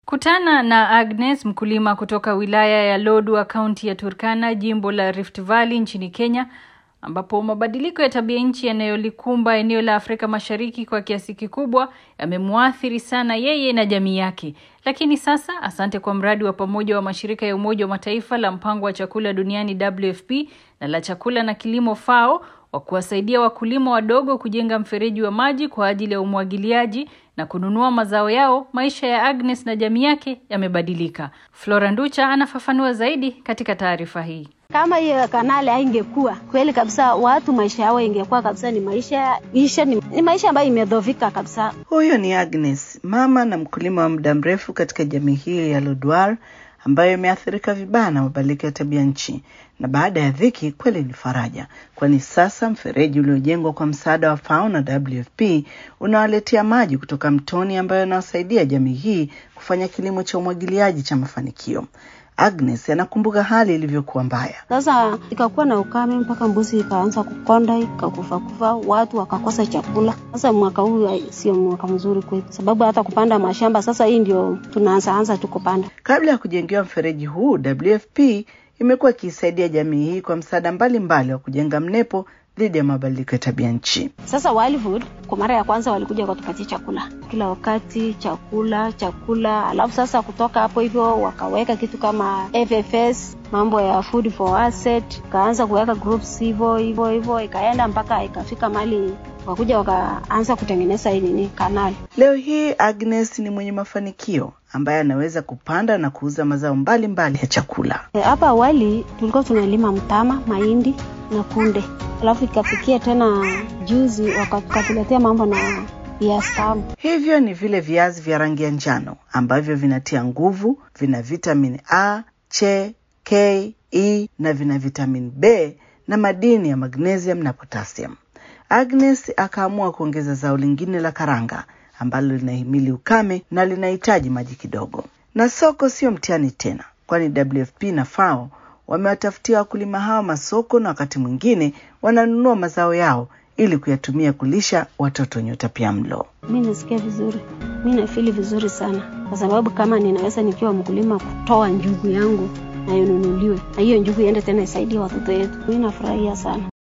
Kutana na Agnes, mkulima kutoka wilaya ya Lodwar, kaunti ya Turkana, jimbo la Rift Valley nchini Kenya, ambapo mabadiliko ya tabia nchi yanayolikumba eneo la Afrika Mashariki kwa kiasi kikubwa yamemwathiri sana yeye na jamii yake. Lakini sasa, asante kwa mradi wa pamoja wa mashirika ya Umoja wa Mataifa la mpango wa chakula duniani WFP na la chakula na kilimo FAO wa kuwasaidia wakulima wadogo kujenga mfereji wa maji kwa ajili ya umwagiliaji na kununua mazao yao, maisha ya Agnes na jamii yake yamebadilika. Flora Nducha anafafanua zaidi katika taarifa hii. Kama hiyo kanali haingekuwa kweli kabisa, watu maisha yao ingekuwa kabisa ni maisha isha, ni, ni maisha ambayo imedhovika kabisa. Huyo ni Agnes, mama na mkulima wa muda mrefu katika jamii hii ya Lodwar ambayo imeathirika vibaya na mabadiliko ya tabia nchi, na baada ya dhiki kweli ni faraja, kwani sasa mfereji uliojengwa kwa msaada wa FAO na WFP unawaletea maji kutoka mtoni ambayo yanawasaidia jamii hii kufanya kilimo cha umwagiliaji cha mafanikio. Agnes anakumbuka hali ilivyokuwa mbaya. Sasa ikakuwa na ukame mpaka mbuzi ikaanza kukonda ikakufa kufa, watu wakakosa chakula. Sasa mwaka huu sio mwaka mzuri kwetu, sababu hata kupanda mashamba sasa, hii ndio tunaanza anza tu kupanda. Kabla ya kujengewa mfereji huu, WFP imekuwa ikiisaidia jamii hii kwa msaada mbalimbali wa kujenga mnepo dhidi ya mabadiliko ya tabia nchi. Sasa Wildwood kwa mara ya kwanza walikuja wakatupatia chakula kila wakati, chakula chakula, alafu sasa kutoka hapo hivyo wakaweka kitu kama FFS, mambo ya food for asset, kaanza kuweka groups hivyo hivyo hivyo, ikaenda mpaka ikafika mali wakuja wakaanza kutengeneza hii nini kanali. Leo hii Agnes ni mwenye mafanikio ambaye anaweza kupanda na kuuza mazao mbalimbali mbali ya chakula. Hapa e, awali tulikuwa tunalima mtama, mahindi na kunde, alafu ikafikia tena juzi wakatuletea mambo na viazi tamu. Hivyo ni vile viazi vya rangi ya njano ambavyo vinatia nguvu, vina vitamini A, C, K, E na vina vitamini B na madini ya magnesium na potassium. Agnes akaamua kuongeza zao lingine la karanga ambalo linahimili ukame na linahitaji maji kidogo. Na soko sio mtihani tena, kwani WFP na FAO wamewatafutia wakulima hao masoko na wakati mwingine wananunua mazao yao ili kuyatumia kulisha watoto wenye utapiamlo. Mi nasikia vizuri, mi nafili vizuri sana, kwa sababu kama ninaweza nikiwa mkulima kutoa njugu yangu na inunuliwe na hiyo njugu iende tena isaidie watoto wetu, mi nafurahia sana.